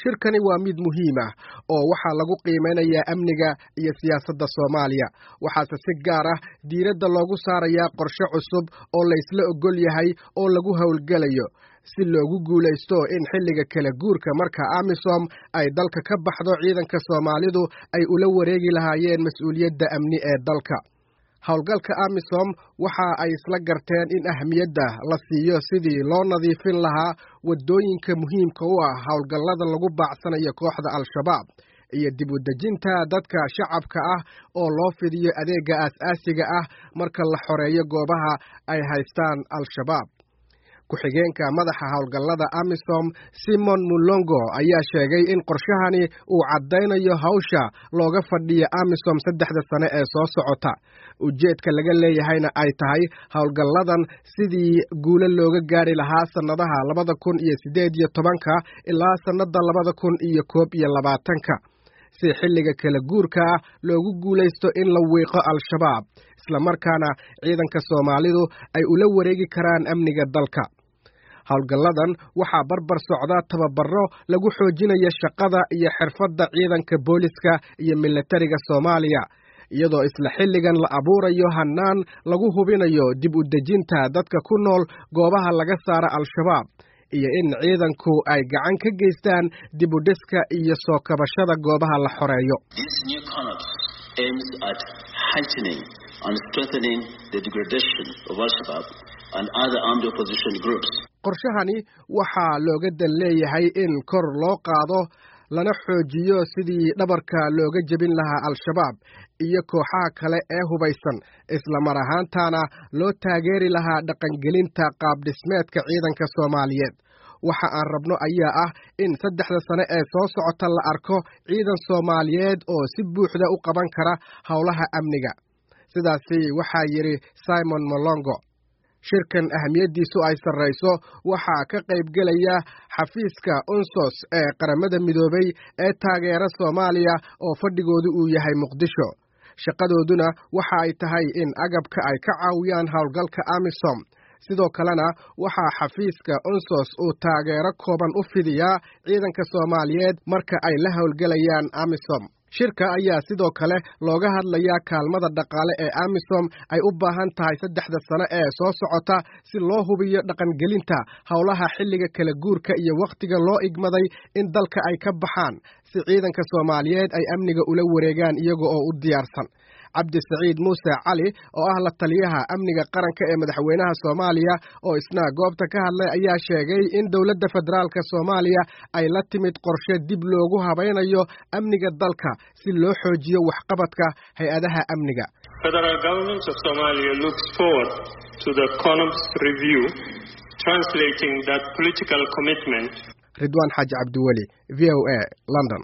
shirkani waa mid muhiim ah oo waxaa lagu qiimeynayaa amniga iyo siyaasadda soomaaliya waxaase si gaar ah diiradda loogu saarayaa qorshe cusub oo laysla ogol yahay oo lagu howlgelayo si loogu guulaysto in xilliga kala guurka marka amisom ay dalka ka baxdo ciidanka soomaalidu ay ula wareegi lahaayeen mas-uuliyadda amni ee dalka howlgalka amisom waxa ay isla garteen in ahmiyadda la siiyo sidii loo nadiifin lahaa waddooyinka muhiimka u ah howlgallada lagu baacsanayo kooxda al-shabaab iyo dib u dejinta dadka shacabka ah oo loo fidiyo adeegga aas-aasiga ah marka la xoreeyo goobaha ay haystaan al-shabaab ku-xigeenka madaxa howlgallada amisom simon mulongo ayaa sheegay in qorshahani uu caddaynayo hawsha looga fadhiya amisom saddexda sane ee soo socota ujeedka laga leeyahayna ay tahay howlgalladan sidii guulo looga gaari lahaa sannadaha labada kun iyo siddeed iyo tobanka ilaa sannadda labada kun iyo koob iyo labaatanka si xilliga kala guurka ah loogu guulaysto in la wiiqo al-shabaab islamarkaana ciidanka soomaalidu ay ula wareegi karaan amniga dalka howlgalladan waxaa barbar socda tababaro lagu xoojinayo shaqada iyo xirfadda ciidanka booliska iyo militariga soomaaliya iyadoo isla xilligan la abuurayo hannaan lagu hubinayo dib u dejinta dadka ku nool goobaha laga saara al-shabaab iyo in ciidanku ay gacan ka geystaan dib u dhiska iyo soo kabashada goobaha la xoreeyo qorshahani waxaa looga dan leeyahay in kor loo qaado lana xoojiyo sidii dhabarka looga jebin lahaa al-shabaab iyo kooxaha kale ee hubaysan islamar ahaantaana loo taageeri lahaa dhaqangelinta qaabdhismeedka ciidanka soomaaliyeed waxa aan rabno ayaa ah in saddexda sane ee soo socota la arko ciidan soomaaliyeed oo si buuxda u qaban kara howlaha amniga sidaasi waxaa yidhi simon molongo shirkan ahamiyaddiisu ay sarrayso waxaa ka qaybgelaya xafiiska unsos ee qaramada midoobay ee taageera soomaaliya oo fadhigoodu uu yahay muqdisho shaqadooduna waxa ay tahay in agabka ay ka caawiyaan howlgalka amisom sidoo kalena waxaa xafiiska unsos uu taageero kooban u fidiyaa ciidanka soomaaliyeed marka ay la howlgelayaan amisom shirka ayaa sidoo kale looga hadlayaa kaalmada dhaqaale ee amisom ay u baahan tahay saddexda sano ee soo socota si loo hubiyo dhaqangelinta howlaha xilliga kala guurka iyo wakhtiga loo igmaday in dalka ay ka baxaan si ciidanka soomaaliyeed ay amniga ula wareegaan iyaga oo u diyaarsan cabdisaciid muuse cali oo ah la taliyaha amniga qaranka ee madaxweynaha soomaaliya oo isna goobta ka hadlay ayaa sheegay in dowladda federaalka soomaaliya ay la timid qorshe dib loogu habaynayo amniga dalka si loo xoojiyo waxqabadka hay-adaha amniga ridwaan xaaji cabdiweli v o a london